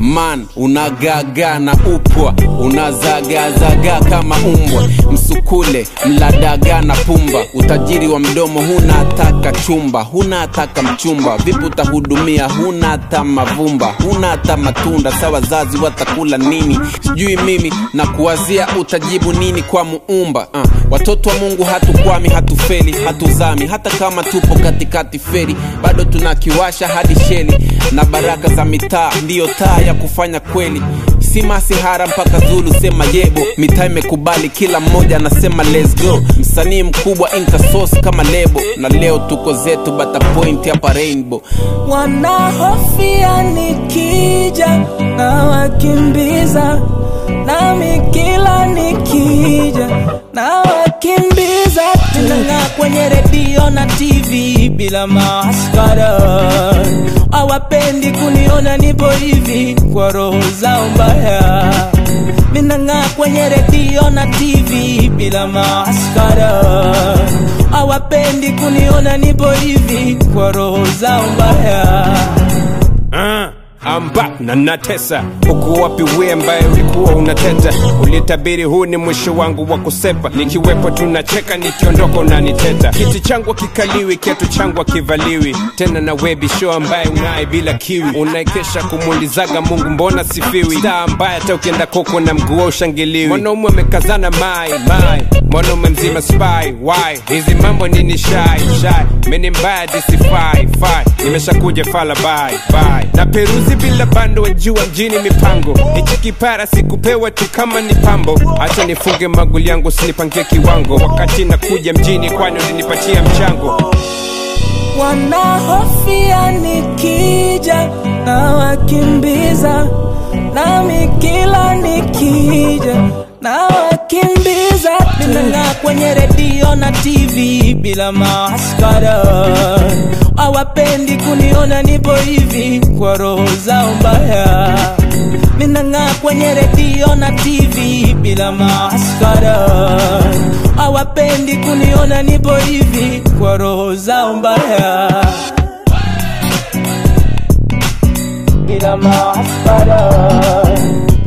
man unagaga na upwa unazagazaga kama umbwa msukule mladaga na pumba utajiri wa mdomo huna hataka chumba huna hataka mchumba vipi utahudumia huna hata mavumba huna hata matunda sa wazazi watakula nini sijui mimi na kuwazia utajibu nini kwa muumba uh. watoto wa mungu hatukwami hatufeli hatuzami hata kama tupo katikati feri bado tunakiwasha hadi sheli na baraka za mitaa ndiyo taa ya kufanya kweli si masihara mpaka zulu sema yebo mitaa imekubali kila mmoja anasema let's go msanii mkubwa inkasos kama lebo na leo tuko zetu bata point hapa rainbow wanahofia nikija na wakimbiza nami kila nikija na wakimbiza tunang'aa kwenye redio na tv bila maskara hawapendi kuniona nipo hivi kwa roho zao mbaya minang'aa kwenye redio na tv bila maskara hawapendi kuniona nipo hivi kwa roho zao mbaya Ah, I'm back na natesa uko wapi we ambaye ulikuwa unateta ulitabiri huu ni mwisho wangu wa kusepa nikiwepo tunacheka nikiondoka unaniteta kiti changu kikaliwi kiatu changu kivaliwi tena na webi show ambaye unaye bila kiwi unaekesha kumuulizaga mungu mbona sifiwi staa ambaye hata ukienda koko na mguu ushangiliwi mwanaume amekazana mai mai mwanaume mzima spy why hizi mambo nini shai shai mini mbaya disifai fai nimeshakuja fala bye bye na peruzi bila bando wajua mjini mipango hichi kipara sikupewa tu kama ni pambo hacha nifunge maguli yangu sinipangie kiwango wakati nakuja mjini kwani ulinipatia mchango wanahofia nikija na wakimbiza nami kila nikija na wakimbiza minang'aa kwenye redio na tv bila maskara hawapendi kuniona nipo hivi kwa roho zao mbaya minang'aa kwenye redio na tv bila maskara hawapendi kuniona nipo hivi kwa roho zao mbaya bila maskara